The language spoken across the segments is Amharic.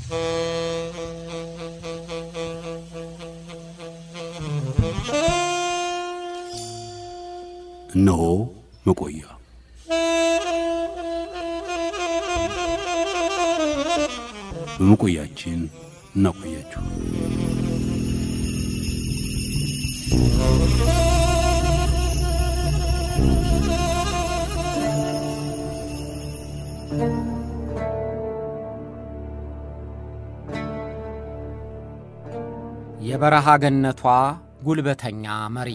እነሆ መቆያ በመቆያችን እናቆያችሁ። የበረሃ ገነቷ ጉልበተኛ መሪ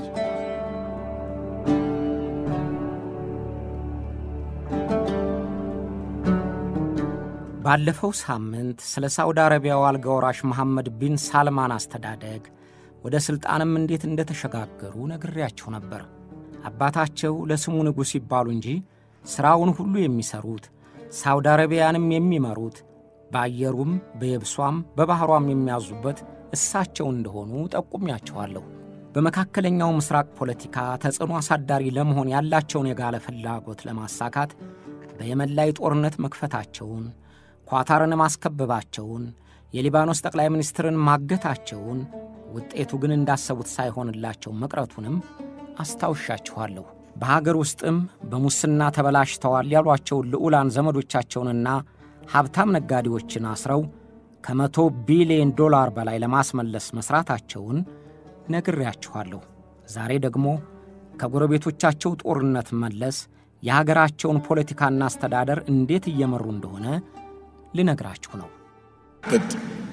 ባለፈው ሳምንት ስለ ሳውዲ አረቢያው አልጋ ወራሽ መሐመድ ቢን ሳልማን አስተዳደግ ወደ ሥልጣንም እንዴት እንደተሸጋገሩ ነግሬያችሁ ነበር። አባታቸው ለስሙ ንጉሥ ይባሉ እንጂ ሥራውን ሁሉ የሚሠሩት ሳውዲ አረቢያንም የሚመሩት በአየሩም በየብሷም በባሕሯም የሚያዙበት እሳቸው እንደሆኑ ጠቁሚያችኋለሁ። በመካከለኛው ምስራቅ ፖለቲካ ተጽዕኖ አሳዳሪ ለመሆን ያላቸውን የጋለ ፍላጎት ለማሳካት በየመን ላይ ጦርነት መክፈታቸውን፣ ኳታርን ማስከበባቸውን፣ የሊባኖስ ጠቅላይ ሚኒስትርን ማገታቸውን፣ ውጤቱ ግን እንዳሰቡት ሳይሆንላቸው መቅረቱንም አስታውሻችኋለሁ። በሀገር ውስጥም በሙስና ተበላሽተዋል ያሏቸውን ልዑላን ዘመዶቻቸውንና ሀብታም ነጋዴዎችን አስረው ከመቶ ቢሊዮን ዶላር በላይ ለማስመለስ መሥራታቸውን ነግሬያችኋለሁ። ዛሬ ደግሞ ከጎረቤቶቻቸው ጦርነት መለስ የሀገራቸውን ፖለቲካና አስተዳደር እንዴት እየመሩ እንደሆነ ልነግራችሁ ነው። أعتقد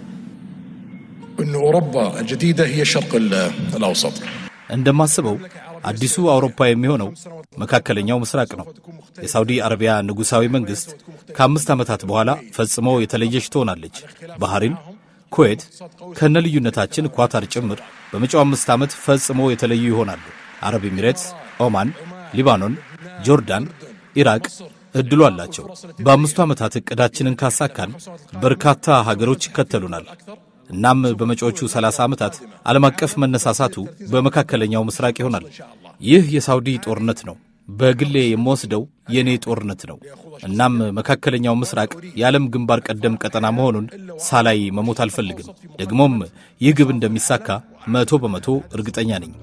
أن أوروبا الجديدة هي الشرق الأوسط እንደማስበው አዲሱ አውሮፓ የሚሆነው መካከለኛው ምስራቅ ነው። የሳውዲ አረቢያ ንጉሣዊ መንግሥት ከአምስት ዓመታት በኋላ ፈጽሞ የተለየች ትሆናለች። ባህሪን፣ ኩዌት ከነ ልዩነታችን ኳታር ጭምር በመጪው አምስት ዓመት ፈጽሞ የተለዩ ይሆናሉ። አረብ ኤሚሬትስ፣ ኦማን፣ ሊባኖን፣ ጆርዳን፣ ኢራቅ እድሉ አላቸው። በአምስቱ ዓመታት ዕቅዳችንን ካሳካን በርካታ ሀገሮች ይከተሉናል። እናም በመጪዎቹ 30 ዓመታት ዓለም አቀፍ መነሳሳቱ በመካከለኛው ምስራቅ ይሆናል። ይህ የሳውዲ ጦርነት ነው። በግሌ የምወስደው የእኔ ጦርነት ነው። እናም መካከለኛው ምስራቅ የዓለም ግንባር ቀደም ቀጠና መሆኑን ሳላይ መሞት አልፈልግም። ደግሞም ይህ ግብ እንደሚሳካ መቶ በመቶ እርግጠኛ ነኝ።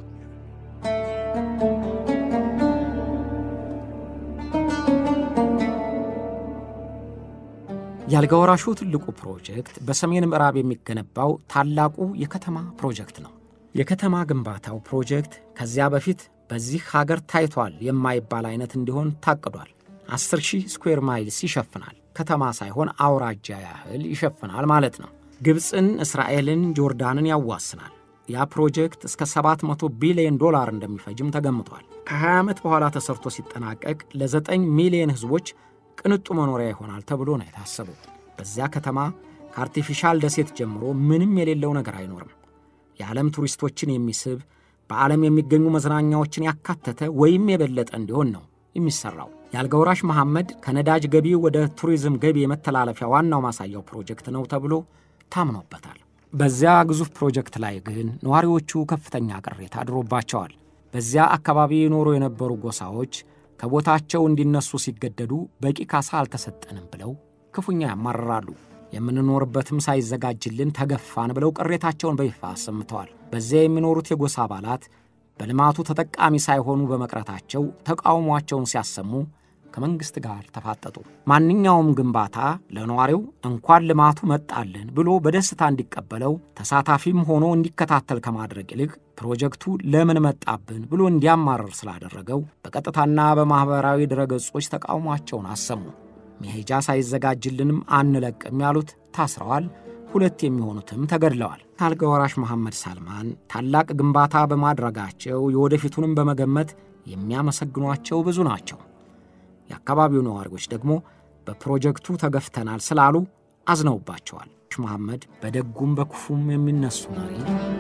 የአልጋ ወራሹ ትልቁ ፕሮጀክት በሰሜን ምዕራብ የሚገነባው ታላቁ የከተማ ፕሮጀክት ነው። የከተማ ግንባታው ፕሮጀክት ከዚያ በፊት በዚህ ሀገር ታይቷል የማይባል አይነት እንዲሆን ታቅዷል። 10 ሺህ ስኩዌር ማይልስ ይሸፍናል። ከተማ ሳይሆን አውራጃ ያህል ይሸፍናል ማለት ነው። ግብፅን፣ እስራኤልን፣ ጆርዳንን ያዋስናል። ያ ፕሮጀክት እስከ 700 ቢሊዮን ዶላር እንደሚፈጅም ተገምቷል። ከ20 ዓመት በኋላ ተሰርቶ ሲጠናቀቅ ለ9 ሚሊዮን ሕዝቦች ቅንጡ መኖሪያ ይሆናል ተብሎ ነው የታሰበው። በዚያ ከተማ ከአርቲፊሻል ደሴት ጀምሮ ምንም የሌለው ነገር አይኖርም። የዓለም ቱሪስቶችን የሚስብ በዓለም የሚገኙ መዝናኛዎችን ያካተተ ወይም የበለጠ እንዲሆን ነው የሚሠራው። የአልጋ ወራሽ መሐመድ ከነዳጅ ገቢ ወደ ቱሪዝም ገቢ የመተላለፊያ ዋናው ማሳያው ፕሮጀክት ነው ተብሎ ታምኖበታል። በዚያ ግዙፍ ፕሮጀክት ላይ ግን ነዋሪዎቹ ከፍተኛ ቅሬታ አድሮባቸዋል። በዚያ አካባቢ ይኖሩ የነበሩ ጎሳዎች ከቦታቸው እንዲነሱ ሲገደዱ በቂ ካሳ አልተሰጠንም ብለው ክፉኛ ያማርራሉ። የምንኖርበትም ሳይዘጋጅልን ተገፋን ብለው ቅሬታቸውን በይፋ አሰምተዋል። በዚያ የሚኖሩት የጎሳ አባላት በልማቱ ተጠቃሚ ሳይሆኑ በመቅረታቸው ተቃውሟቸውን ሲያሰሙ ከመንግሥት ጋር ተፋጠጡ። ማንኛውም ግንባታ ለነዋሪው እንኳን ልማቱ መጣልን ብሎ በደስታ እንዲቀበለው ተሳታፊም ሆኖ እንዲከታተል ከማድረግ ይልቅ ፕሮጀክቱ ለምን መጣብን ብሎ እንዲያማርር ስላደረገው በቀጥታና በማኅበራዊ ድረገጾች ተቃውሟቸውን አሰሙ። መሄጃ ሳይዘጋጅልንም አንለቅም ያሉት ታስረዋል። ሁለት የሚሆኑትም ተገድለዋል። አልጋ ወራሽ መሐመድ ሳልማን ታላቅ ግንባታ በማድረጋቸው የወደፊቱንም በመገመት የሚያመሰግኗቸው ብዙ ናቸው። የአካባቢው ነዋሪዎች ደግሞ በፕሮጀክቱ ተገፍተናል ስላሉ አዝነውባቸዋል። መሐመድ በደጉም በክፉም የሚነሱ መሪ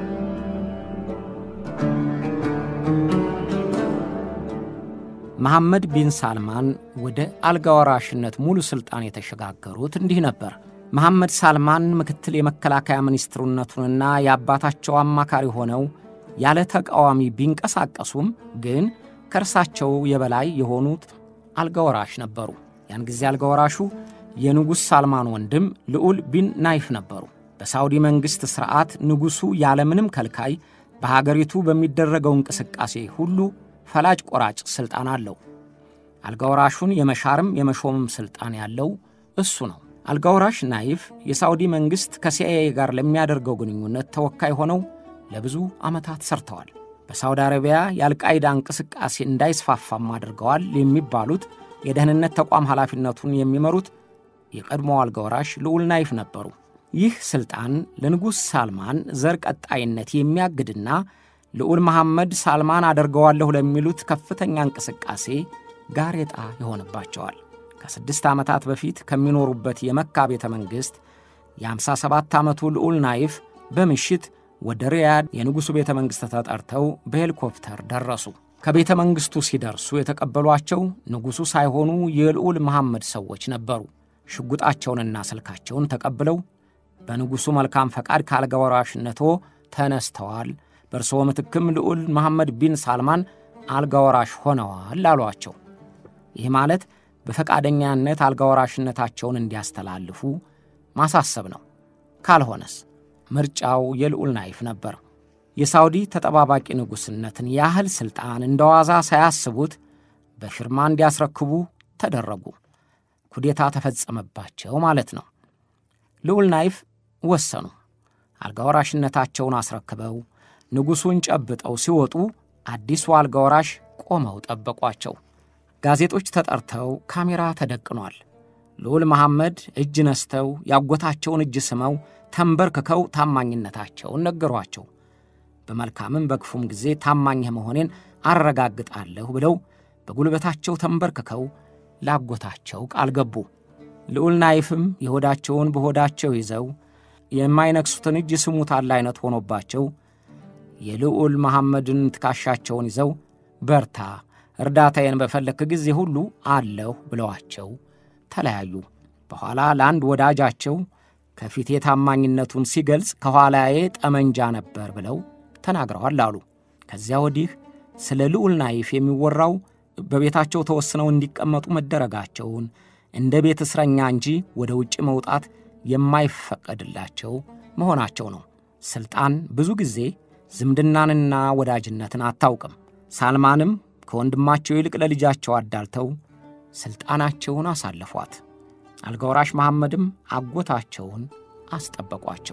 መሐመድ ቢን ሳልማን ወደ አልጋ ወራሽነት ሙሉ ሥልጣን የተሸጋገሩት እንዲህ ነበር። መሐመድ ሳልማን ምክትል የመከላከያ ሚኒስትሩነቱንና የአባታቸው አማካሪ ሆነው ያለ ተቃዋሚ ቢንቀሳቀሱም ግን ከእርሳቸው የበላይ የሆኑት አልጋ ወራሽ ነበሩ። ያን ጊዜ አልጋ ወራሹ የንጉሥ ሳልማን ወንድም ልዑል ቢን ናይፍ ነበሩ። በሳውዲ መንግሥት ሥርዓት ንጉሡ ያለምንም ከልካይ በሀገሪቱ በሚደረገው እንቅስቃሴ ሁሉ ፈላጭ ቆራጭ ሥልጣን አለው። አልጋወራሹን የመሻርም የመሾምም ሥልጣን ያለው እሱ ነው። አልጋወራሽ ናይፍ የሳውዲ መንግሥት ከሲአይኤ ጋር ለሚያደርገው ግንኙነት ተወካይ ሆነው ለብዙ ዓመታት ሰርተዋል። በሳውዲ አረቢያ የአልቃይዳ እንቅስቃሴ እንዳይስፋፋም አድርገዋል የሚባሉት የደህንነት ተቋም ኃላፊነቱን የሚመሩት የቀድሞ አልጋወራሽ ልዑል ናይፍ ነበሩ። ይህ ሥልጣን ለንጉሥ ሳልማን ዘር ቀጣይነት የሚያግድና ልዑል መሐመድ ሳልማን አደርገዋለሁ ለሚሉት ከፍተኛ እንቅስቃሴ ጋሬጣ ይሆንባቸዋል። ከስድስት ዓመታት በፊት ከሚኖሩበት የመካ ቤተ መንግሥት የ57 ዓመቱ ልዑል ናይፍ በምሽት ወደ ሪያድ የንጉሡ ቤተ መንግሥት ተጠርተው በሄሊኮፕተር ደረሱ። ከቤተ መንግሥቱ ሲደርሱ የተቀበሏቸው ንጉሡ ሳይሆኑ የልዑል መሐመድ ሰዎች ነበሩ። ሽጉጣቸውንና ስልካቸውን ተቀብለው በንጉሡ መልካም ፈቃድ ከአልጋ ወራሽነቶ ተነስተዋል፣ በእርስዎ ምትክም ልዑል መሐመድ ቢን ሳልማን አልጋ ወራሽ ሆነዋል አሏቸው። ይህ ማለት በፈቃደኛነት አልጋ ወራሽነታቸውን እንዲያስተላልፉ ማሳሰብ ነው። ካልሆነስ ምርጫው የልዑል ናይፍ ነበር። የሳውዲ ተጠባባቂ ንጉሥነትን ያህል ሥልጣን እንደ ዋዛ ሳያስቡት በፊርማ እንዲያስረክቡ ተደረጉ። ኩዴታ ተፈጸመባቸው ማለት ነው። ልዑል ናይፍ ወሰኑ። አልጋ ወራሽነታቸውን አስረክበው ንጉሡን ጨብጠው ሲወጡ አዲሱ አልጋ ወራሽ ቆመው ጠበቋቸው። ጋዜጦች ተጠርተው ካሜራ ተደቅኗል። ልዑል መሐመድ እጅ ነስተው ያጎታቸውን እጅ ስመው ተንበርክከው ታማኝነታቸውን ነገሯቸው። በመልካምም በክፉም ጊዜ ታማኝህ መሆኔን አረጋግጣለሁ ብለው በጉልበታቸው ተንበርክከው ላጎታቸው ቃል ገቡ። ልዑል ናይፍም የሆዳቸውን በሆዳቸው ይዘው የማይነክሱትን እጅ ስሙታል አይነት ሆኖባቸው የልዑል መሐመድን ትከሻቸውን ይዘው በርታ፣ እርዳታዬን በፈለክ ጊዜ ሁሉ አለሁ ብለዋቸው ተለያዩ። በኋላ ለአንድ ወዳጃቸው ከፊቴ ታማኝነቱን ሲገልጽ ከኋላዬ ጠመንጃ ነበር ብለው ተናግረዋል አሉ። ከዚያ ወዲህ ስለ ልዑል ናይፍ የሚወራው በቤታቸው ተወስነው እንዲቀመጡ መደረጋቸውን እንደ ቤት እስረኛ እንጂ ወደ ውጭ መውጣት የማይፈቀድላቸው መሆናቸው ነው። ሥልጣን ብዙ ጊዜ ዝምድናንና ወዳጅነትን አታውቅም። ሳልማንም ከወንድማቸው ይልቅ ለልጃቸው አዳልተው ሥልጣናቸውን አሳለፏት። አልጋወራሽ መሐመድም አጎታቸውን አስጠበቋቸው።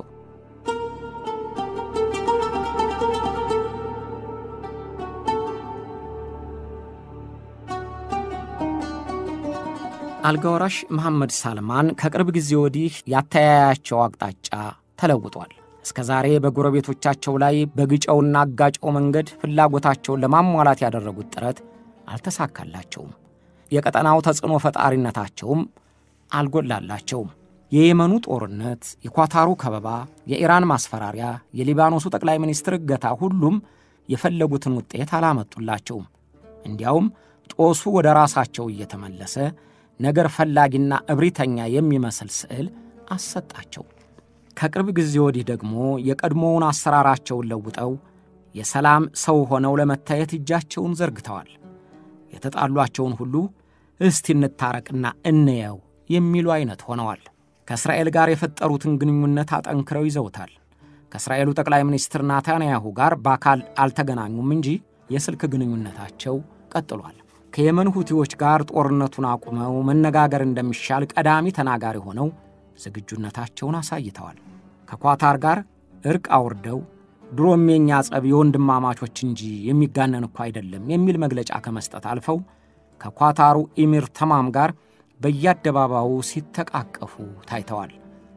አልጋወራሽ መሐመድ ሳልማን ከቅርብ ጊዜ ወዲህ ያተያያቸው አቅጣጫ ተለውጧል። እስከ ዛሬ በጎረቤቶቻቸው ላይ በግጨውና አጋጨው መንገድ ፍላጎታቸውን ለማሟላት ያደረጉት ጥረት አልተሳካላቸውም። የቀጠናው ተጽዕኖ ፈጣሪነታቸውም አልጎላላቸውም። የየመኑ ጦርነት፣ የኳታሩ ከበባ፣ የኢራን ማስፈራሪያ፣ የሊባኖሱ ጠቅላይ ሚኒስትር እገታ ሁሉም የፈለጉትን ውጤት አላመጡላቸውም። እንዲያውም ጦሱ ወደ ራሳቸው እየተመለሰ ነገር ፈላጊና እብሪተኛ የሚመስል ስዕል አሰጣቸው። ከቅርብ ጊዜ ወዲህ ደግሞ የቀድሞውን አሰራራቸውን ለውጠው የሰላም ሰው ሆነው ለመታየት እጃቸውን ዘርግተዋል። የተጣሏቸውን ሁሉ እስቲ እንታረቅና እንየው የሚሉ አይነት ሆነዋል። ከእስራኤል ጋር የፈጠሩትን ግንኙነት አጠንክረው ይዘውታል። ከእስራኤሉ ጠቅላይ ሚኒስትር ናታንያሁ ጋር በአካል አልተገናኙም እንጂ የስልክ ግንኙነታቸው ቀጥሏል። ከየመን ሁቲዎች ጋር ጦርነቱን አቁመው መነጋገር እንደሚሻል ቀዳሚ ተናጋሪ ሆነው ዝግጁነታቸውን አሳይተዋል። ከኳታር ጋር እርቅ አውርደው ድሮም የኛ ጸብ የወንድማማቾች እንጂ የሚጋነን እኮ አይደለም የሚል መግለጫ ከመስጠት አልፈው ከኳታሩ ኢሚር ተማም ጋር በየአደባባዩ ሲተቃቀፉ ታይተዋል።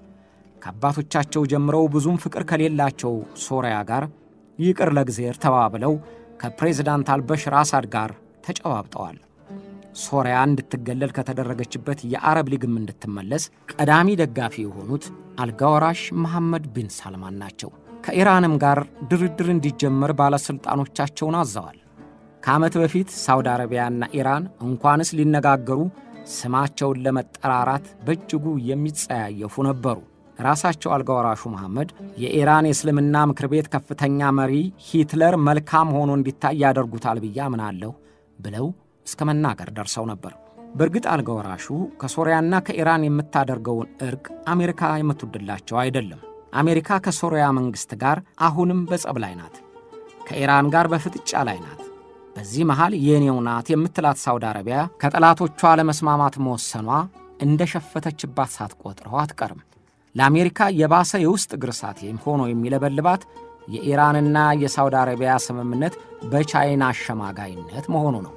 ከአባቶቻቸው ጀምረው ብዙም ፍቅር ከሌላቸው ሶሪያ ጋር ይቅር ለእግዜር ተባብለው ከፕሬዝዳንት አልበሽር አሳድ ጋር ተጨባብጠዋል። ሶሪያ እንድትገለል ከተደረገችበት የአረብ ሊግም እንድትመለስ ቀዳሚ ደጋፊ የሆኑት አልጋወራሽ መሐመድ ቢን ሳልማን ናቸው። ከኢራንም ጋር ድርድር እንዲጀመር ባለሥልጣኖቻቸውን አዘዋል። ከዓመት በፊት ሳውዲ አረቢያና ኢራን እንኳንስ ሊነጋገሩ ስማቸውን ለመጠራራት በእጅጉ የሚጸያየፉ ነበሩ። ራሳቸው አልጋወራሹ መሐመድ የኢራን የእስልምና ምክር ቤት ከፍተኛ መሪ ሂትለር መልካም ሆኖ እንዲታይ ያደርጉታል ብዬ አምናለሁ ብለው እስከ መናገር ደርሰው ነበር። በእርግጥ አልጋ ወራሹ ከሶርያና ከኢራን የምታደርገውን እርቅ አሜሪካ የምትወድላቸው አይደለም። አሜሪካ ከሶርያ መንግሥት ጋር አሁንም በጸብ ላይ ናት። ከኢራን ጋር በፍጥጫ ላይ ናት። በዚህ መሃል የኔው ናት የምትላት ሳውዲ አረቢያ ከጠላቶቿ ለመስማማት መወሰኗ እንደ ሸፈተችባት ሳትቆጥረው አትቀርም። ለአሜሪካ የባሰ የውስጥ ግርሳት ሆኖ የሚለበልባት የኢራንና የሳውዲ አረቢያ ስምምነት በቻይና አሸማጋይነት መሆኑ ነው።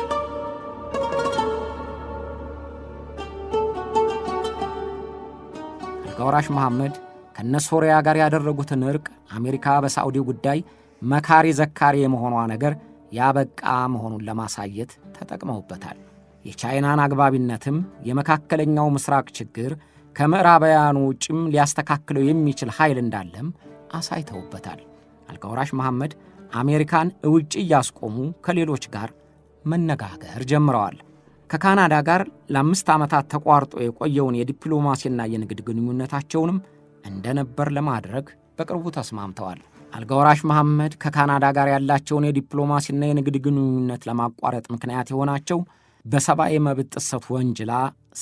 አልጋወራሽ መሐመድ ከነ ሶርያ ጋር ያደረጉትን እርቅ አሜሪካ በሳዑዲ ጉዳይ መካሪ ዘካሪ የመሆኗ ነገር ያበቃ መሆኑን ለማሳየት ተጠቅመውበታል። የቻይናን አግባቢነትም የመካከለኛው ምስራቅ ችግር ከምዕራባውያኑ ውጭም ሊያስተካክለው የሚችል ኃይል እንዳለም አሳይተውበታል። አልጋወራሽ መሐመድ አሜሪካን እውጭ እያስቆሙ ከሌሎች ጋር መነጋገር ጀምረዋል። ከካናዳ ጋር ለአምስት ዓመታት ተቋርጦ የቆየውን የዲፕሎማሲና የንግድ ግንኙነታቸውንም እንደነበር ለማድረግ በቅርቡ ተስማምተዋል። አልጋወራሽ መሐመድ ከካናዳ ጋር ያላቸውን የዲፕሎማሲና የንግድ ግንኙነት ለማቋረጥ ምክንያት የሆናቸው በሰብአዊ መብት ጥሰት ወንጅላ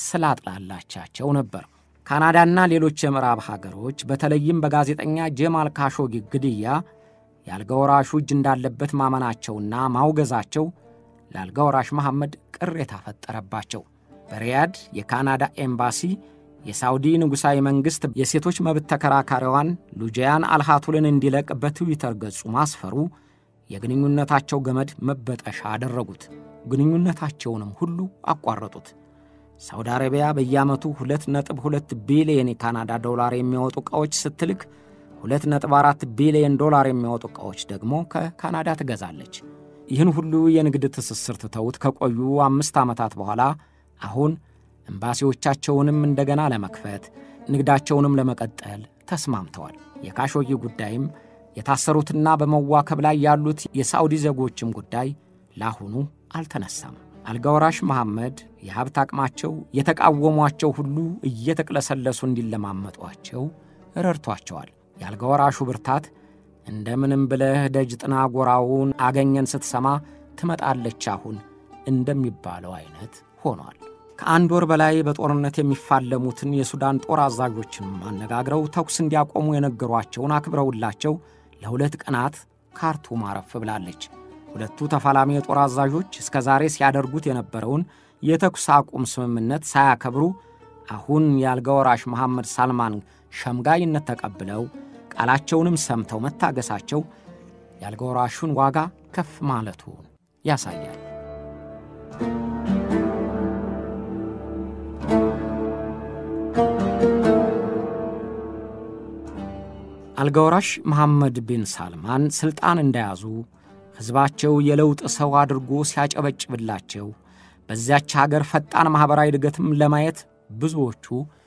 ስላጥላላቻቸው ነበር። ካናዳና ሌሎች የምዕራብ ሀገሮች በተለይም በጋዜጠኛ ጀማል ካሾጊ ግድያ የአልጋወራሹ እጅ እንዳለበት ማመናቸውና ማውገዛቸው ለአልጋወራሽ መሐመድ ቅሬታ ፈጠረባቸው። በሪያድ የካናዳ ኤምባሲ የሳውዲ ንጉሣዊ መንግሥት የሴቶች መብት ተከራካሪዋን ሉጂያን አልሃቱልን እንዲለቅ በትዊተር ገጹ ማስፈሩ የግንኙነታቸው ገመድ መበጠሻ አደረጉት። ግንኙነታቸውንም ሁሉ አቋረጡት። ሳውዲ አረቢያ በየዓመቱ 2.2 ቢሊየን የካናዳ ዶላር የሚያወጡ ዕቃዎች ስትልክ 2.4 ቢሊየን ዶላር የሚያወጡ ዕቃዎች ደግሞ ከካናዳ ትገዛለች። ይህን ሁሉ የንግድ ትስስር ትተውት ከቆዩ አምስት ዓመታት በኋላ አሁን ኤምባሲዎቻቸውንም እንደገና ለመክፈት ንግዳቸውንም ለመቀጠል ተስማምተዋል። የካሾጊ ጉዳይም የታሰሩትና በመዋከብ ላይ ያሉት የሳዑዲ ዜጎችም ጉዳይ ለአሁኑ አልተነሳም። አልጋወራሽ መሐመድ የሀብት አቅማቸው የተቃወሟቸው ሁሉ እየተቅለሰለሱ እንዲለማመጧቸው ረድቷቸዋል። የአልጋወራሹ ብርታት እንደምንም ብለህ ደጅ ጥና ጎራውን አገኘን ስትሰማ ትመጣለች አሁን እንደሚባለው አይነት ሆኗል። ከአንድ ወር በላይ በጦርነት የሚፋለሙትን የሱዳን ጦር አዛዦችን አነጋግረው ተኩስ እንዲያቆሙ የነገሯቸውን አክብረውላቸው ለሁለት ቀናት ካርቱም አረፍ ብላለች። ሁለቱ ተፋላሚ የጦር አዛዦች እስከ ዛሬ ሲያደርጉት የነበረውን የተኩስ አቁም ስምምነት ሳያከብሩ አሁን የአልጋወራሽ መሐመድ ሳልማን ሸምጋይነት ተቀብለው ቃላቸውንም ሰምተው መታገሳቸው የአልጋወራሹን ዋጋ ከፍ ማለቱን ያሳያል። አልጋወራሽ መሐመድ ቢን ሳልማን ሥልጣን እንደያዙ ሕዝባቸው የለውጥ ሰው አድርጎ ሲያጨበጭብላቸው በዚያች አገር ፈጣን ማኅበራዊ እድገትም ለማየት ብዙዎቹ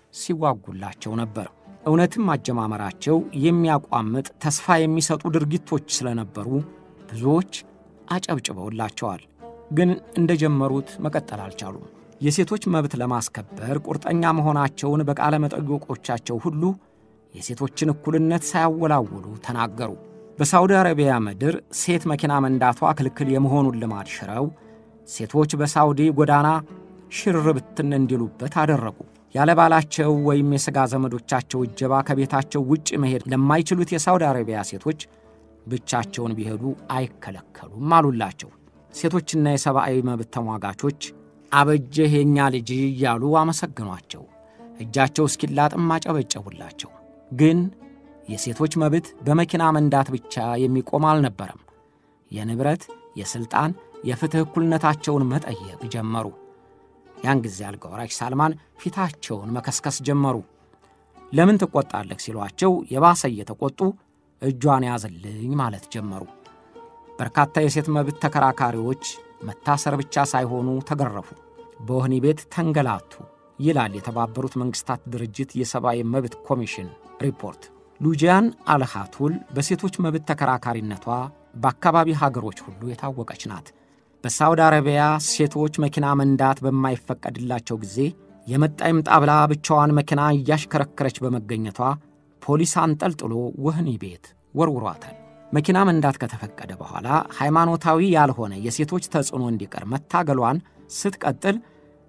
ሲዋጉላቸው ነበር። እውነትም አጀማመራቸው የሚያቋምጥ ተስፋ የሚሰጡ ድርጊቶች ስለነበሩ ብዙዎች አጨብጭበውላቸዋል። ግን እንደጀመሩት መቀጠል አልቻሉም። የሴቶች መብት ለማስከበር ቁርጠኛ መሆናቸውን በቃለ መጠይቆቻቸው ሁሉ የሴቶችን እኩልነት ሳያወላውሉ ተናገሩ። በሳውዲ አረቢያ ምድር ሴት መኪና መንዳቷ ክልክል የመሆኑን ልማድ ሽረው ሴቶች በሳውዲ ጎዳና ሽር ብትን እንዲሉበት አደረጉ። ያለ ባላቸው ወይም የሥጋ ዘመዶቻቸው እጀባ ከቤታቸው ውጭ መሄድ ለማይችሉት የሳውዲ አረቢያ ሴቶች ብቻቸውን ቢሄዱ አይከለከሉም አሉላቸው። ሴቶችና የሰብአዊ መብት ተሟጋቾች አበጀህ የእኛ ልጅ እያሉ አመሰግኗቸው፣ እጃቸው እስኪላጥም አጨበጨቡላቸው። ግን የሴቶች መብት በመኪና መንዳት ብቻ የሚቆም አልነበረም። የንብረት፣ የሥልጣን፣ የፍትሕ እኩልነታቸውን መጠየቅ ጀመሩ። ያን ጊዜ አልጋወራሽ ሳልማን ፊታቸውን መከስከስ ጀመሩ። ለምን ትቈጣለህ ሲሏቸው የባሰ እየተቈጡ እጇን ያዝልኝ ማለት ጀመሩ። በርካታ የሴት መብት ተከራካሪዎች መታሰር ብቻ ሳይሆኑ ተገረፉ፣ በወህኒ ቤት ተንገላቱ ይላል የተባበሩት መንግሥታት ድርጅት የሰብአዊ መብት ኮሚሽን ሪፖርት። ሉጂያን አልሃቱል በሴቶች መብት ተከራካሪነቷ በአካባቢ ሀገሮች ሁሉ የታወቀች ናት። በሳውዲ አረቢያ ሴቶች መኪና መንዳት በማይፈቀድላቸው ጊዜ የመጣ ይምጣ ብላ ብቻዋን መኪና እያሽከረከረች በመገኘቷ ፖሊስ አንጠልጥሎ ወህኒ ቤት ወርውሯታል። መኪና መንዳት ከተፈቀደ በኋላ ሃይማኖታዊ ያልሆነ የሴቶች ተጽዕኖ እንዲቀር መታገሏን ስትቀጥል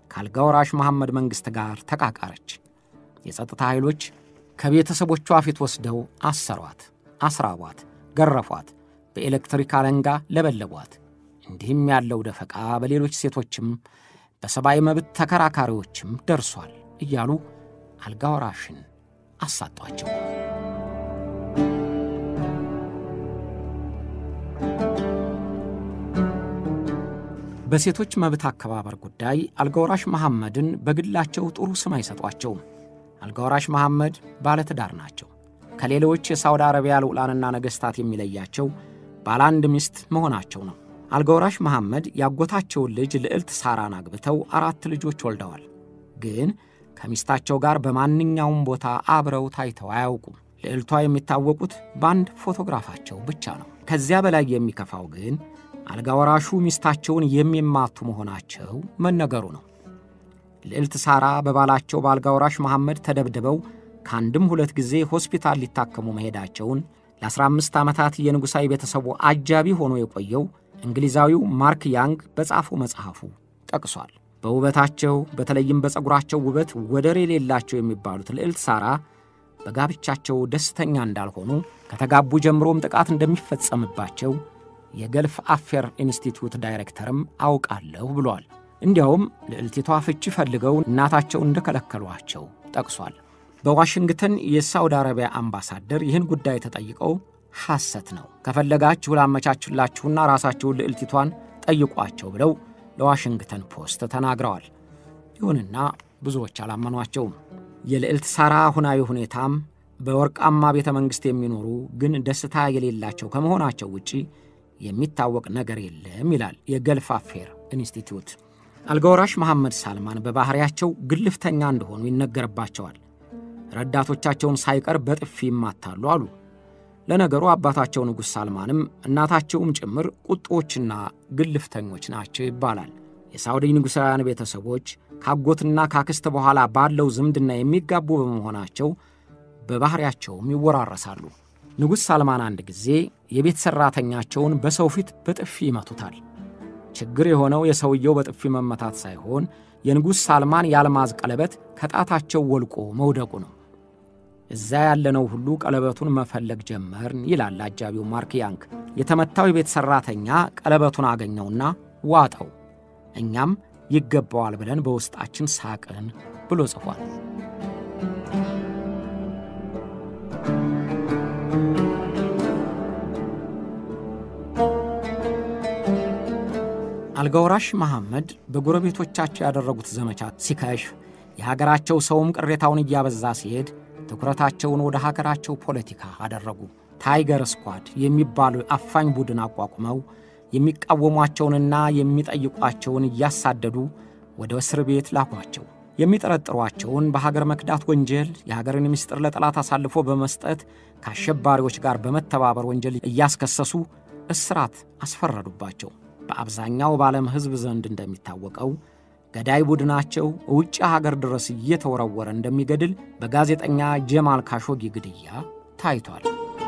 ከአልጋ ወራሽ መሐመድ መንግሥት ጋር ተቃቃረች። የጸጥታ ኃይሎች ከቤተሰቦቿ ፊት ወስደው አሰሯት፣ አስራቧት፣ ገረፏት፣ በኤሌክትሪክ አለንጋ ለበለቧት። እንዲህም ያለው ደፈቃ በሌሎች ሴቶችም በሰብአዊ መብት ተከራካሪዎችም ደርሷል እያሉ አልጋ ወራሽን አሳጧቸው። በሴቶች መብት አከባበር ጉዳይ አልጋወራሽ መሐመድን በግላቸው ጥሩ ስም አይሰጧቸውም። አልጋወራሽ መሐመድ ባለትዳር ናቸው። ከሌሎች የሳውዲ አረቢያ ልዑላንና ነገሥታት የሚለያቸው ባለ አንድ ሚስት መሆናቸው ነው። አልጋወራሽ መሐመድ ያጎታቸውን ልጅ ልዕልት ሳራን አግብተው አራት ልጆች ወልደዋል። ግን ከሚስታቸው ጋር በማንኛውም ቦታ አብረው ታይተው አያውቁም። ልዕልቷ የሚታወቁት በአንድ ፎቶግራፋቸው ብቻ ነው። ከዚያ በላይ የሚከፋው ግን አልጋ ወራሹ ሚስታቸውን የሚማቱ መሆናቸው መነገሩ ነው። ልዕልት ሳራ በባላቸው በአልጋ ወራሽ መሐመድ ተደብድበው ከአንድም ሁለት ጊዜ ሆስፒታል ሊታከሙ መሄዳቸውን ለ15 ዓመታት የንጉሣዊ ቤተሰቡ አጃቢ ሆኖ የቆየው እንግሊዛዊው ማርክ ያንግ በጻፈው መጽሐፉ ጠቅሷል። በውበታቸው በተለይም በፀጉራቸው ውበት ወደር የሌላቸው የሚባሉት ልዕልት ሳራ በጋብቻቸው ደስተኛ እንዳልሆኑ ከተጋቡ ጀምሮም ጥቃት እንደሚፈጸምባቸው የገልፍ አፌር ኢንስቲትዩት ዳይሬክተርም አውቃለሁ ብሏል። እንዲያውም ልዕልቲቷ ፍቺ ፈልገው እናታቸው እንደከለከሏቸው ጠቅሷል። በዋሽንግተን የሳውዲ አረቢያ አምባሳደር ይህን ጉዳይ ተጠይቀው ሐሰት ነው፣ ከፈለጋችሁ ላመቻችላችሁና ራሳችሁን ልዕልቲቷን ጠይቋቸው ብለው ለዋሽንግተን ፖስት ተናግረዋል። ይሁንና ብዙዎች አላመኗቸውም። የልዕልት ሳራ አሁናዊ ሁኔታም በወርቃማ ቤተ መንግሥት የሚኖሩ ግን ደስታ የሌላቸው ከመሆናቸው ውጪ የሚታወቅ ነገር የለም ይላል የገልፍ አፌር ኢንስቲትዩት። አልጋወራሽ መሐመድ ሳልማን በባሕሪያቸው ግልፍተኛ እንደሆኑ ይነገርባቸዋል። ረዳቶቻቸውን ሳይቀር በጥፊ ይማታሉ አሉ። ለነገሩ አባታቸው ንጉሥ ሳልማንም እናታቸውም ጭምር ቁጦችና ግልፍተኞች ናቸው ይባላል። የሳውዲ ንጉሣውያን ቤተሰቦች ካጎትና ካክስት በኋላ ባለው ዝምድና የሚጋቡ በመሆናቸው በባሕሪያቸውም ይወራረሳሉ። ንጉሥ ሳልማን አንድ ጊዜ የቤት ሠራተኛቸውን በሰው ፊት በጥፊ ይመቱታል። ችግር የሆነው የሰውየው በጥፊ መመታት ሳይሆን የንጉሥ ሳልማን የአልማዝ ቀለበት ከጣታቸው ወልቆ መውደቁ ነው። እዛ ያለነው ሁሉ ቀለበቱን መፈለግ ጀመርን ይላል አጃቢው ማርክ ያንግ። የተመታው የቤት ሠራተኛ ቀለበቱን አገኘውና ዋጠው። እኛም ይገባዋል ብለን በውስጣችን ሳቅን ብሎ ጽፏል። አልጋወራሽ መሐመድ በጎረቤቶቻቸው ያደረጉት ዘመቻ ሲከሽፍ የሀገራቸው ሰውም ቅሬታውን እያበዛ ሲሄድ ትኩረታቸውን ወደ ሀገራቸው ፖለቲካ አደረጉ። ታይገር ስኳድ የሚባሉ አፋኝ ቡድን አቋቁመው የሚቃወሟቸውንና የሚጠይቋቸውን እያሳደዱ ወደ እስር ቤት ላኳቸው። የሚጠረጥሯቸውን በሀገር መክዳት ወንጀል፣ የሀገርን ምስጢር ለጠላት አሳልፎ በመስጠት ከአሸባሪዎች ጋር በመተባበር ወንጀል እያስከሰሱ እስራት አስፈረዱባቸው። በአብዛኛው በዓለም ሕዝብ ዘንድ እንደሚታወቀው ገዳይ ቡድናቸው ውጭ ሀገር ድረስ እየተወረወረ እንደሚገድል በጋዜጠኛ ጀማል ካሾጊ ግድያ ታይቷል።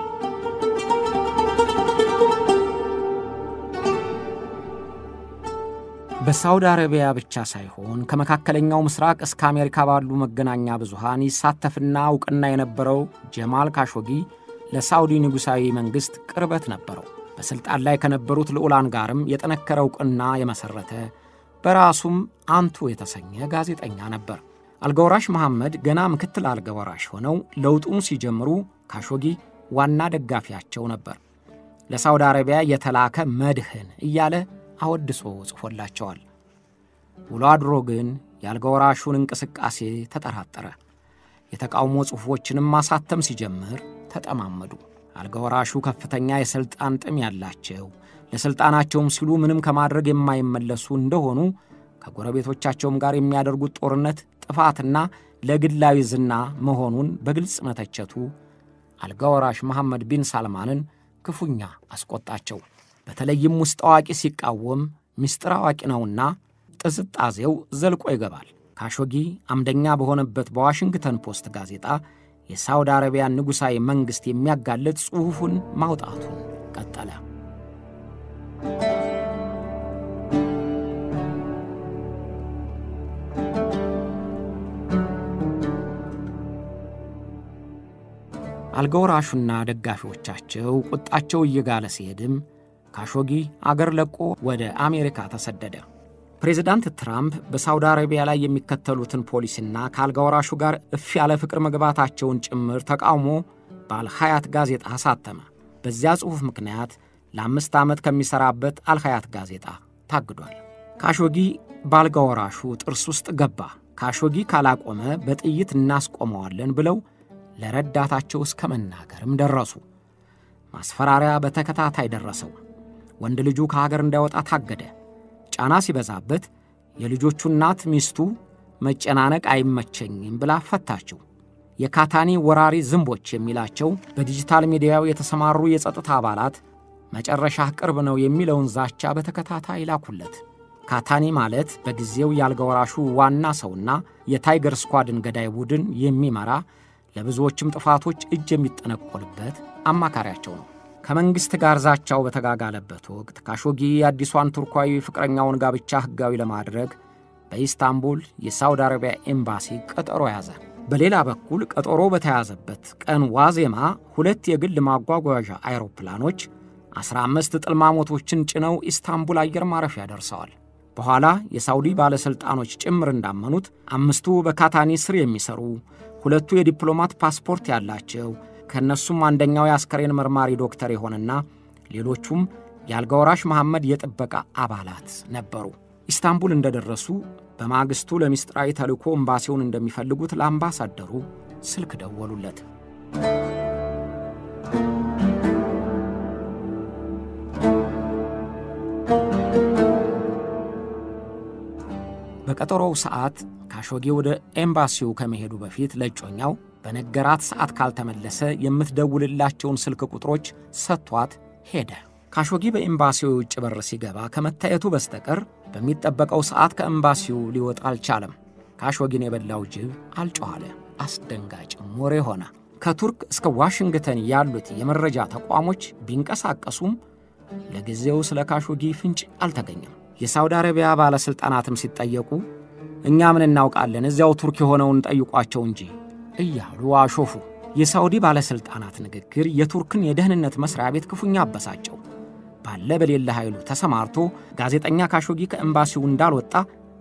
በሳውዲ አረቢያ ብቻ ሳይሆን ከመካከለኛው ምስራቅ እስከ አሜሪካ ባሉ መገናኛ ብዙሃን ይሳተፍና እውቅና የነበረው ጀማል ካሾጊ ለሳውዲ ንጉሣዊ መንግሥት ቅርበት ነበረው። በሥልጣን ላይ ከነበሩት ልዑላን ጋርም የጠነከረ እውቅና የመሠረተ በራሱም አንቱ የተሰኘ ጋዜጠኛ ነበር። አልጋወራሽ መሐመድ ገና ምክትል አልጋወራሽ ሆነው ለውጡን ሲጀምሩ ካሾጊ ዋና ደጋፊያቸው ነበር። ለሳውዲ አረቢያ የተላከ መድህን እያለ አወድሶ ጽፎላቸዋል። ውሎ አድሮ ግን የአልጋወራሹን እንቅስቃሴ ተጠራጠረ። የተቃውሞ ጽሑፎችንም ማሳተም ሲጀምር ተጠማመዱ። አልጋወራሹ ከፍተኛ የሥልጣን ጥም ያላቸው ለሥልጣናቸውም ሲሉ ምንም ከማድረግ የማይመለሱ እንደሆኑ ከጎረቤቶቻቸውም ጋር የሚያደርጉት ጦርነት ጥፋትና ለግላዊ ዝና መሆኑን በግልጽ መተቸቱ አልጋወራሽ መሐመድ ቢን ሳልማንን ክፉኛ አስቆጣቸው። በተለይም ውስጥ አዋቂ ሲቃወም ምስጢር አዋቂ ነውና ጥዝጣዜው ዘልቆ ይገባል። ካሾጊ አምደኛ በሆነበት በዋሽንግተን ፖስት ጋዜጣ የሳውዲ አረቢያን ንጉሣዊ መንግሥት የሚያጋልጥ ጽሑፉን ማውጣቱን ቀጠለ። አልጋወራሹና ደጋፊዎቻቸው ቁጣቸው እየጋለ ሲሄድም ካሾጊ አገር ለቆ ወደ አሜሪካ ተሰደደ። ፕሬዚዳንት ትራምፕ በሳውዲ አረቢያ ላይ የሚከተሉትን ፖሊሲና ከአልጋወራሹ ጋር እፍ ያለ ፍቅር መግባታቸውን ጭምር ተቃውሞ በአልሐያት ጋዜጣ አሳተመ። በዚያ ጽሑፍ ምክንያት ለአምስት ዓመት ከሚሠራበት አልሐያት ጋዜጣ ታግዷል። ካሾጊ በአልጋወራሹ ጥርስ ውስጥ ገባ። ካሾጊ ካላቆመ በጥይት እናስቆመዋለን ብለው ለረዳታቸው እስከ መናገርም ደረሱ። ማስፈራሪያ በተከታታይ ደረሰው። ወንድ ልጁ ከሀገር እንዳይወጣ ታገደ። ጫና ሲበዛበት የልጆቹ እናት ሚስቱ መጨናነቅ አይመቸኝም ብላ ፈታችው። የካታኒ ወራሪ ዝንቦች የሚላቸው በዲጂታል ሚዲያው የተሰማሩ የጸጥታ አባላት መጨረሻ ቅርብ ነው የሚለውን ዛቻ በተከታታይ ላኩለት። ካታኒ ማለት በጊዜው የአልጋ ወራሹ ዋና ሰውና የታይገር ስኳድን ገዳይ ቡድን የሚመራ ለብዙዎችም ጥፋቶች እጅ የሚጠነቆልበት አማካሪያቸው ነው። ከመንግሥት ጋር ዛቻው በተጋጋለበት ወቅት ካሾጊ የአዲሷን ቱርኳዊ ፍቅረኛውን ጋብቻ ሕጋዊ ለማድረግ በኢስታንቡል የሳውዲ አረቢያ ኤምባሲ ቀጠሮ ያዘ። በሌላ በኩል ቀጠሮ በተያዘበት ቀን ዋዜማ ሁለት የግል ማጓጓዣ አይሮፕላኖች 15 ጥልማሞቶችን ጭነው ኢስታንቡል አየር ማረፊያ ደርሰዋል። በኋላ የሳውዲ ባለሥልጣኖች ጭምር እንዳመኑት አምስቱ በካታኒ ስር የሚሰሩ ሁለቱ የዲፕሎማት ፓስፖርት ያላቸው ከእነሱም አንደኛው የአስከሬን መርማሪ ዶክተር የሆነና ሌሎቹም የአልጋወራሽ መሐመድ የጥበቃ አባላት ነበሩ። ኢስታንቡል እንደደረሱ በማግስቱ ለምስጢራዊ ተልእኮ ኤምባሲውን እንደሚፈልጉት ለአምባሳደሩ ስልክ ደወሉለት። በቀጠሮው ሰዓት ካሾጌ ወደ ኤምባሲው ከመሄዱ በፊት ለእጮኛው በነገራት ሰዓት ካልተመለሰ የምትደውልላቸውን ስልክ ቁጥሮች ሰጥቷት ሄደ። ካሾጊ በኤምባሲው የውጭ በር ሲገባ ከመታየቱ በስተቀር በሚጠበቀው ሰዓት ከኤምባሲው ሊወጣ አልቻለም። ካሾጊን የበላው ጅብ አልጮኋለ። አስደንጋጭም ወሬ ሆነ። ከቱርክ እስከ ዋሽንግተን ያሉት የመረጃ ተቋሞች ቢንቀሳቀሱም ለጊዜው ስለ ካሾጊ ፍንጭ አልተገኘም። የሳውዲ አረቢያ ባለሥልጣናትም ሲጠየቁ እኛ ምን እናውቃለን፣ እዚያው ቱርክ የሆነውን ጠይቋቸው እንጂ እያሉ አሾፉ። የሳውዲ ባለሥልጣናት ንግግር የቱርክን የደህንነት መሥሪያ ቤት ክፉኛ አበሳጨው። ባለ በሌለ ኃይሉ ተሰማርቶ ጋዜጠኛ ካሾጊ ከኤምባሲው እንዳልወጣ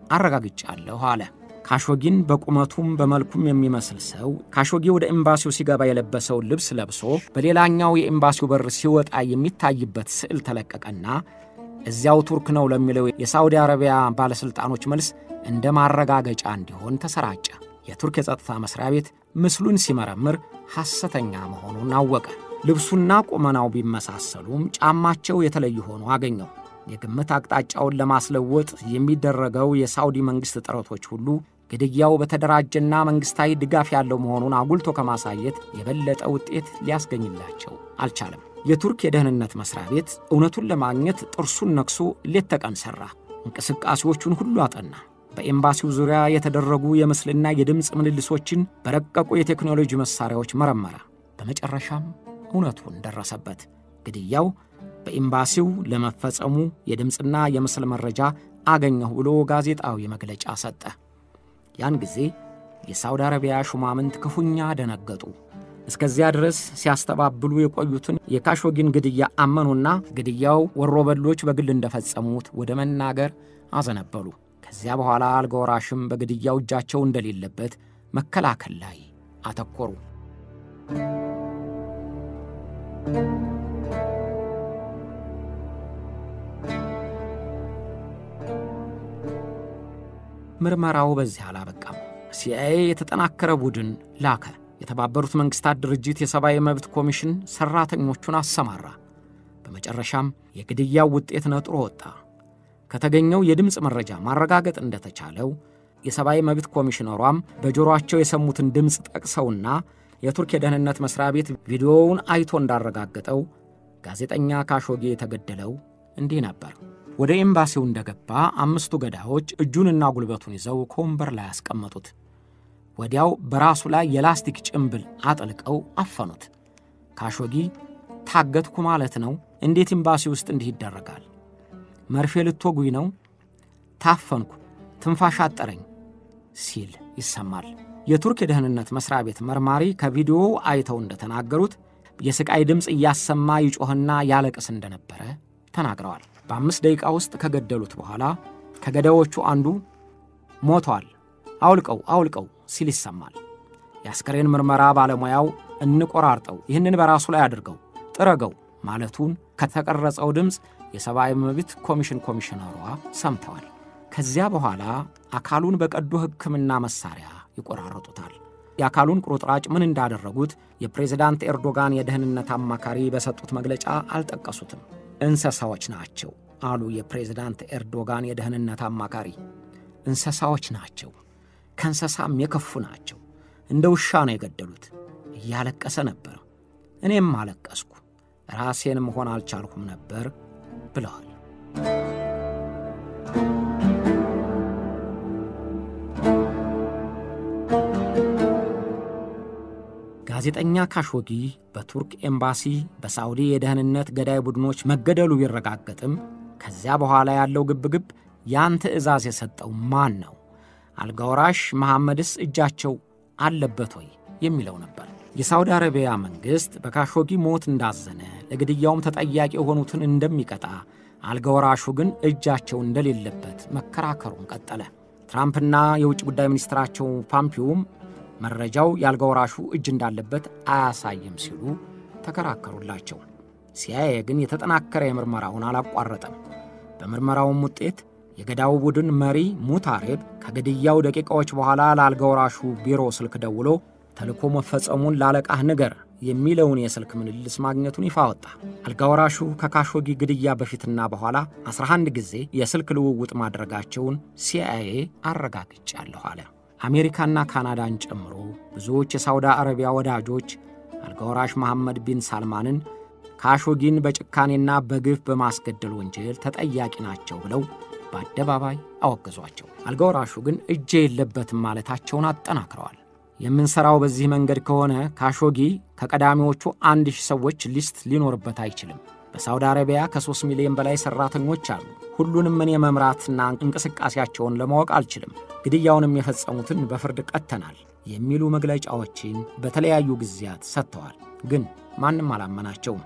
አረጋግጫለሁ አለ። ካሾጊን በቁመቱም በመልኩም የሚመስል ሰው ካሾጊ ወደ ኤምባሲው ሲገባ የለበሰውን ልብስ ለብሶ በሌላኛው የኤምባሲው በር ሲወጣ የሚታይበት ስዕል ተለቀቀና እዚያው ቱርክ ነው ለሚለው የሳውዲ አረቢያ ባለሥልጣኖች መልስ እንደ ማረጋገጫ እንዲሆን ተሰራጨ። የቱርክ የጸጥታ መሥሪያ ቤት ምስሉን ሲመረምር ሐሰተኛ መሆኑን አወቀ። ልብሱና ቁመናው ቢመሳሰሉም ጫማቸው የተለዩ ሆኖ አገኘው። የግምት አቅጣጫውን ለማስለወጥ የሚደረገው የሳውዲ መንግሥት ጥረቶች ሁሉ ግድያው በተደራጀና መንግሥታዊ ድጋፍ ያለው መሆኑን አጉልቶ ከማሳየት የበለጠ ውጤት ሊያስገኝላቸው አልቻለም። የቱርክ የደህንነት መሥሪያ ቤት እውነቱን ለማግኘት ጥርሱን ነክሶ ሌት ተቀን ሠራ። እንቅስቃሴዎቹን ሁሉ አጠና። በኤምባሲው ዙሪያ የተደረጉ የምስልና የድምፅ ምልልሶችን በረቀቁ የቴክኖሎጂ መሣሪያዎች መረመረ። በመጨረሻም እውነቱን ደረሰበት። ግድያው በኤምባሲው ለመፈጸሙ የድምፅና የምስል መረጃ አገኘሁ ብሎ ጋዜጣዊ መግለጫ ሰጠ። ያን ጊዜ የሳውዲ አረቢያ ሹማምንት ክፉኛ ደነገጡ። እስከዚያ ድረስ ሲያስተባብሉ የቆዩትን የካሾጊን ግድያ አመኑና ግድያው ወሮበሎች በግል እንደፈጸሙት ወደ መናገር አዘነበሉ። ከዚያ በኋላ አልጋ ወራሽም በግድያው እጃቸው እንደሌለበት መከላከል ላይ አተኮሩ። ምርመራው በዚህ አላበቃም። ሲአይኤ የተጠናከረ ቡድን ላከ። የተባበሩት መንግሥታት ድርጅት የሰብአዊ መብት ኮሚሽን ሠራተኞቹን አሰማራ። በመጨረሻም የግድያው ውጤት ነጥሮ ወጣ። ከተገኘው የድምፅ መረጃ ማረጋገጥ እንደተቻለው የሰብአዊ መብት ኮሚሽነሯም በጆሮአቸው የሰሙትን ድምፅ ጠቅሰውና የቱርክ የደህንነት መሥሪያ ቤት ቪዲዮውን አይቶ እንዳረጋገጠው ጋዜጠኛ ካሾጌ የተገደለው እንዲህ ነበር። ወደ ኤምባሲው እንደገባ አምስቱ ገዳዮች እጁንና ጉልበቱን ይዘው ከወንበር ላይ አስቀመጡት። ወዲያው በራሱ ላይ የላስቲክ ጭምብል አጥልቀው አፈኑት። ካሾጊ ታገትኩ ማለት ነው? እንዴት ኤምባሲ ውስጥ እንዲህ ይደረጋል? መርፌ ልትወጉኝ ነው? ታፈንኩ፣ ትንፋሽ አጠረኝ ሲል ይሰማል። የቱርክ የደህንነት መስሪያ ቤት መርማሪ ከቪዲዮው አይተው እንደተናገሩት የስቃይ ድምፅ እያሰማ ይጮህና ያለቅስ እንደነበረ ተናግረዋል። በአምስት ደቂቃ ውስጥ ከገደሉት በኋላ ከገዳዮቹ አንዱ ሞቷል፣ አውልቀው አውልቀው ሲል ይሰማል። የአስከሬን ምርመራ ባለሙያው እንቆራርጠው፣ ይህንን በራሱ ላይ አድርገው፣ ጥረገው ማለቱን ከተቀረጸው ድምፅ የሰብአዊ መብት ኮሚሽን ኮሚሽነሯ ሰምተዋል። ከዚያ በኋላ አካሉን በቀዶ ሕክምና መሳሪያ ይቆራረጡታል። የአካሉን ቁርጥራጭ ምን እንዳደረጉት የፕሬዝዳንት ኤርዶጋን የደህንነት አማካሪ በሰጡት መግለጫ አልጠቀሱትም። እንስሳዎች ናቸው አሉ የፕሬዝዳንት ኤርዶጋን የደህንነት አማካሪ። እንስሳዎች ናቸው፣ ከእንስሳም የከፉ ናቸው። እንደ ውሻ ነው የገደሉት። እያለቀሰ ነበር። እኔም አለቀስኩ፣ ራሴን መሆን አልቻልኩም ነበር ብለዋል። ጋዜጠኛ ካሾጊ በቱርክ ኤምባሲ በሳዑዲ የደህንነት ገዳይ ቡድኖች መገደሉ ቢረጋገጥም ከዚያ በኋላ ያለው ግብግብ ያን ትዕዛዝ የሰጠው ማን ነው? አልጋወራሽ መሐመድስ እጃቸው አለበት ወይ የሚለው ነበር። የሳውዲ አረቢያ መንግሥት በካሾጊ ሞት እንዳዘነ ለግድያውም ተጠያቂ የሆኑትን እንደሚቀጣ፣ አልጋወራሹ ግን እጃቸው እንደሌለበት መከራከሩን ቀጠለ። ትራምፕና የውጭ ጉዳይ ሚኒስትራቸው ፓምፒዮም መረጃው የአልጋወራሹ እጅ እንዳለበት አያሳይም ሲሉ ተከራከሩላቸው። ሲአይኤ ግን የተጠናከረ የምርመራውን አላቋረጠም። በምርመራውም ውጤት የገዳው ቡድን መሪ ሙታሬብ ከግድያው ደቂቃዎች በኋላ ለአልጋወራሹ ቢሮ ስልክ ደውሎ ተልኮ መፈጸሙን ላለቃህ ንገር የሚለውን የስልክ ምልልስ ማግኘቱን ይፋ ወጣ። አልጋወራሹ ከካሾጊ ግድያ በፊትና በኋላ 11 ጊዜ የስልክ ልውውጥ ማድረጋቸውን ሲአይኤ አረጋግጫለሁ አለ። አሜሪካና ካናዳን ጨምሮ ብዙዎች የሳውዲ አረቢያ ወዳጆች አልጋወራሽ መሐመድ ቢን ሳልማንን ካሾጊን በጭካኔና በግፍ በማስገደል ወንጀል ተጠያቂ ናቸው ብለው በአደባባይ አወገዟቸው። አልጋወራሹ ግን እጄ የለበትም ማለታቸውን አጠናክረዋል። የምንሠራው በዚህ መንገድ ከሆነ ካሾጊ ከቀዳሚዎቹ አንድ ሺህ ሰዎች ሊስት ሊኖርበት አይችልም። በሳውዲ አረቢያ ከሦስት ሚሊዮን በላይ ሠራተኞች አሉ። ሁሉንም እኔ መምራትና እንቅስቃሴያቸውን ለማወቅ አልችልም። ግድያውንም የፈጸሙትን በፍርድ ቀጥተናል የሚሉ መግለጫዎችን በተለያዩ ጊዜያት ሰጥተዋል። ግን ማንም አላመናቸውም።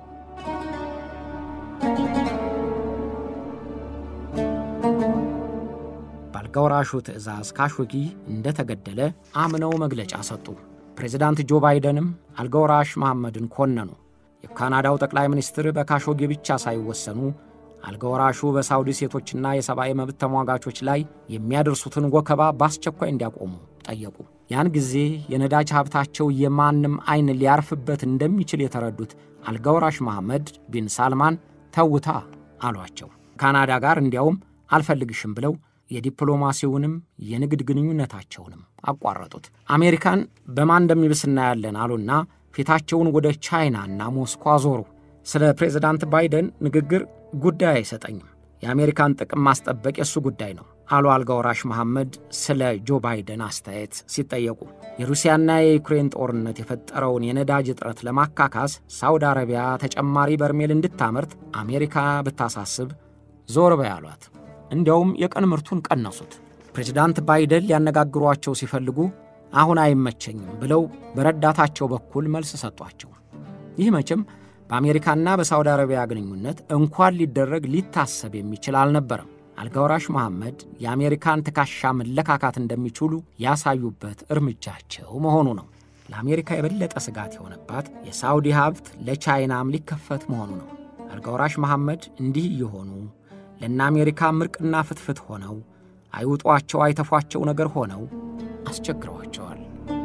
በአልጋወራሹ ትዕዛዝ ካሾጊ እንደተገደለ አምነው መግለጫ ሰጡ። ፕሬዚዳንት ጆ ባይደንም አልጋወራሽ መሐመድን ኮነኑ። የካናዳው ጠቅላይ ሚኒስትር በካሾጊ ብቻ ሳይወሰኑ አልጋወራሹ በሳውዲ ሴቶችና የሰብአዊ መብት ተሟጋቾች ላይ የሚያደርሱትን ወከባ በአስቸኳይ እንዲያቆሙ ጠየቁ። ያን ጊዜ የነዳጅ ሀብታቸው የማንም ዐይን ሊያርፍበት እንደሚችል የተረዱት አልጋወራሽ መሐመድ ቢን ሳልማን ተውታ አሏቸው። ካናዳ ጋር እንዲያውም አልፈልግሽም ብለው የዲፕሎማሲውንም የንግድ ግንኙነታቸውንም አቋረጡት። አሜሪካን በማን እንደሚብስ እናያለን አሉና ፊታቸውን ወደ ቻይናና ሞስኮ አዞሩ። ስለ ፕሬዝዳንት ባይደን ንግግር ጉዳይ አይሰጠኝም፣ የአሜሪካን ጥቅም ማስጠበቅ የእሱ ጉዳይ ነው አሉ አልጋወራሽ መሐመድ ስለ ጆ ባይደን አስተያየት ሲጠየቁ። የሩሲያና የዩክሬን ጦርነት የፈጠረውን የነዳጅ እጥረት ለማካካስ ሳውዲ አረቢያ ተጨማሪ በርሜል እንድታመርት አሜሪካ ብታሳስብ ዞር በይ አሏት። እንዲያውም የቀን ምርቱን ቀነሱት። ፕሬዝዳንት ባይደን ሊያነጋግሯቸው ሲፈልጉ አሁን አይመቸኝም ብለው በረዳታቸው በኩል መልስ ሰጧቸው። ይህ መቼም በአሜሪካና በሳውዲ አረቢያ ግንኙነት እንኳን ሊደረግ ሊታሰብ የሚችል አልነበረም። አልጋወራሽ መሐመድ የአሜሪካን ትከሻ መለካካት እንደሚችሉ ያሳዩበት እርምጃቸው መሆኑ ነው። ለአሜሪካ የበለጠ ስጋት የሆነባት የሳውዲ ሀብት ለቻይናም ሊከፈት መሆኑ ነው። አልጋወራሽ መሐመድ እንዲህ እየሆኑ ለእነ አሜሪካ ምርቅና ፍትፍት ሆነው አይውጧቸው አይተፏቸው ነገር ሆነው አስቸግረዋቸዋል።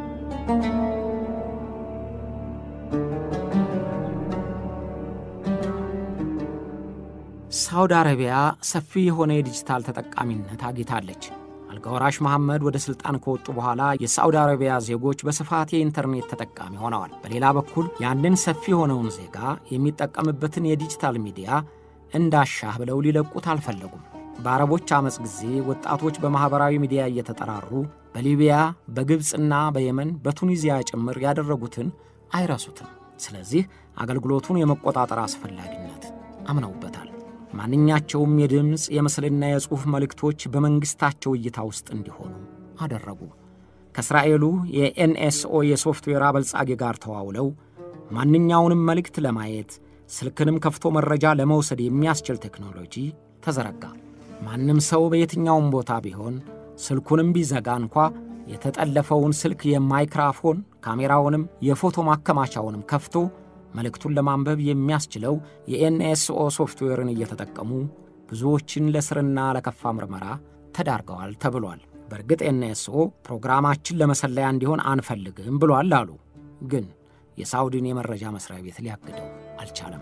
ሳውዲ አረቢያ ሰፊ የሆነ የዲጂታል ተጠቃሚነት አግኝታለች። አልጋወራሽ መሐመድ ወደ ሥልጣን ከወጡ በኋላ የሳውዲ አረቢያ ዜጎች በስፋት የኢንተርኔት ተጠቃሚ ሆነዋል። በሌላ በኩል ያንን ሰፊ የሆነውን ዜጋ የሚጠቀምበትን የዲጂታል ሚዲያ እንዳሻህ ብለው ሊለቁት አልፈለጉም። በአረቦች ዓመፅ ጊዜ ወጣቶች በማኅበራዊ ሚዲያ እየተጠራሩ በሊቢያ በግብፅና በየመን በቱኒዚያ ጭምር ያደረጉትን አይረሱትም። ስለዚህ አገልግሎቱን የመቆጣጠር አስፈላጊነት አምነውበታል። ማንኛቸውም የድምፅ የምስልና የጽሑፍ መልእክቶች በመንግሥታቸው እይታ ውስጥ እንዲሆኑ አደረጉ። ከእስራኤሉ የኤንኤስኦ የሶፍትዌር አበልጻጊ ጋር ተዋውለው ማንኛውንም መልእክት ለማየት ስልክንም ከፍቶ መረጃ ለመውሰድ የሚያስችል ቴክኖሎጂ ተዘረጋ። ማንም ሰው በየትኛውም ቦታ ቢሆን ስልኩንም ቢዘጋ እንኳ የተጠለፈውን ስልክ የማይክራፎን ካሜራውንም የፎቶ ማከማቻውንም ከፍቶ መልእክቱን ለማንበብ የሚያስችለው የኤንኤስኦ ሶፍትዌርን እየተጠቀሙ ብዙዎችን ለስርና ለከፋ ምርመራ ተዳርገዋል ተብሏል። በእርግጥ ኤንኤስኦ ፕሮግራማችን ለመሰለያ እንዲሆን አንፈልግም ብሏል አሉ። ግን የሳውዲን የመረጃ መስሪያ ቤት ሊያግደው አልቻለም።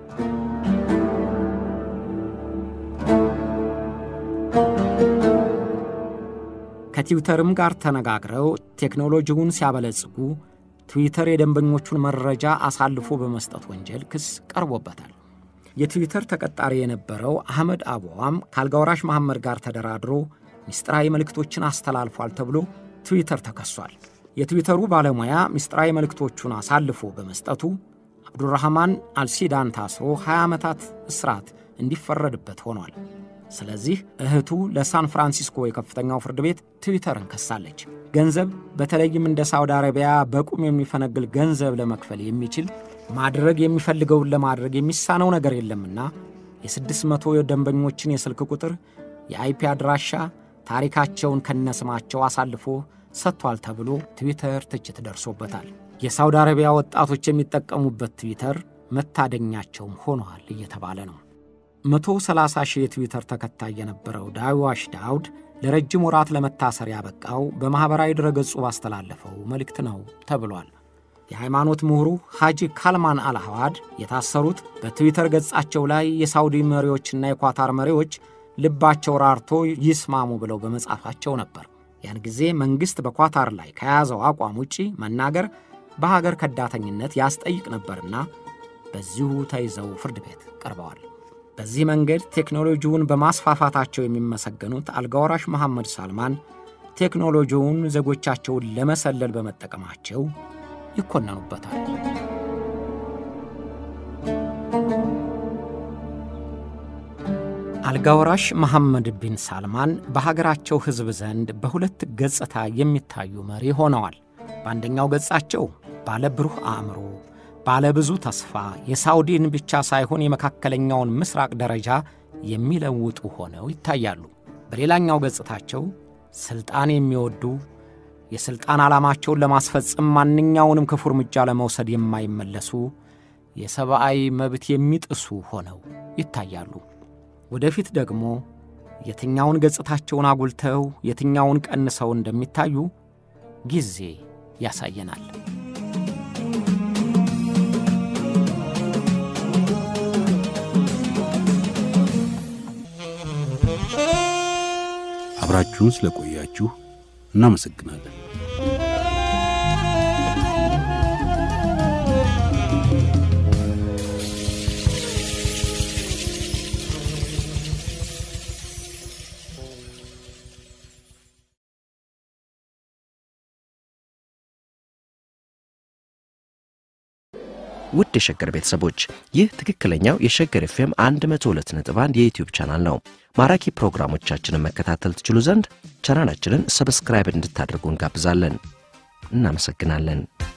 ከትዊተርም ጋር ተነጋግረው ቴክኖሎጂውን ሲያበለጽጉ ትዊተር የደንበኞቹን መረጃ አሳልፎ በመስጠት ወንጀል ክስ ቀርቦበታል። የትዊተር ተቀጣሪ የነበረው አህመድ አቦዋም ከአልጋወራሽ መሐመድ ጋር ተደራድሮ ምስጢራዊ መልእክቶችን አስተላልፏል ተብሎ ትዊተር ተከሷል። የትዊተሩ ባለሙያ ምስጢራዊ መልእክቶቹን አሳልፎ በመስጠቱ አብዱራህማን አልሲዳን ታስሮ 20 ዓመታት እስራት እንዲፈረድበት ሆኗል። ስለዚህ እህቱ ለሳን ፍራንሲስኮ የከፍተኛው ፍርድ ቤት ትዊተርን ከሳለች። ገንዘብ በተለይም እንደ ሳውዲ አረቢያ በቁም የሚፈነግል ገንዘብ ለመክፈል የሚችል ማድረግ የሚፈልገውን ለማድረግ የሚሳነው ነገር የለምና የስድስት መቶ ደንበኞችን የስልክ ቁጥር፣ የአይፒ አድራሻ፣ ታሪካቸውን ከነስማቸው አሳልፎ ሰጥቷል ተብሎ ትዊተር ትችት ደርሶበታል። የሳውዲ አረቢያ ወጣቶች የሚጠቀሙበት ትዊተር መታደኛቸውም ሆኗል እየተባለ ነው። 130 ሺህ የትዊተር ተከታይ የነበረው ዳዋሽ ዳውድ ለረጅም ወራት ለመታሰር ያበቃው በማኅበራዊ ድረገጹ ባስተላለፈው መልእክት ነው ተብሏል። የሃይማኖት ምሁሩ ሐጂ ካልማን አልሐዋድ የታሰሩት በትዊተር ገጻቸው ላይ የሳውዲ መሪዎችና የኳታር መሪዎች ልባቸው ራርቶ ይስማሙ ብለው በመጻፋቸው ነበር። ያን ጊዜ መንግሥት በኳታር ላይ ከያዘው አቋም ውጪ መናገር በሀገር ከዳተኝነት ያስጠይቅ ነበርና በዚሁ ተይዘው ፍርድ ቤት ቀርበዋል። በዚህ መንገድ ቴክኖሎጂውን በማስፋፋታቸው የሚመሰገኑት አልጋወራሽ መሐመድ ሳልማን ቴክኖሎጂውን ዜጎቻቸውን ለመሰለል በመጠቀማቸው ይኮነኑበታል። አልጋወራሽ መሐመድ ቢን ሳልማን በሀገራቸው ሕዝብ ዘንድ በሁለት ገጽታ የሚታዩ መሪ ሆነዋል። በአንደኛው ገጻቸው ባለ ብሩህ አእምሮ ባለ ብዙ ተስፋ የሳውዲን ብቻ ሳይሆን የመካከለኛውን ምስራቅ ደረጃ የሚለውጡ ሆነው ይታያሉ። በሌላኛው ገጽታቸው ሥልጣን የሚወዱ የሥልጣን ዓላማቸውን ለማስፈጸም ማንኛውንም ክፉ እርምጃ ለመውሰድ የማይመለሱ የሰብአዊ መብት የሚጥሱ ሆነው ይታያሉ። ወደፊት ደግሞ የትኛውን ገጽታቸውን አጉልተው የትኛውን ቀንሰው እንደሚታዩ ጊዜ ያሳየናል። አብራችሁን ስለቆያችሁ እናመሰግናለን። ውድ የሸገር ቤተሰቦች ይህ ትክክለኛው የሸገር ኤፍኤም 102.1 የዩትዩብ ቻናል ነው። ማራኪ ፕሮግራሞቻችንን መከታተል ትችሉ ዘንድ ቻናላችንን ሰብስክራይብ እንድታደርጉ እንጋብዛለን። እናመሰግናለን።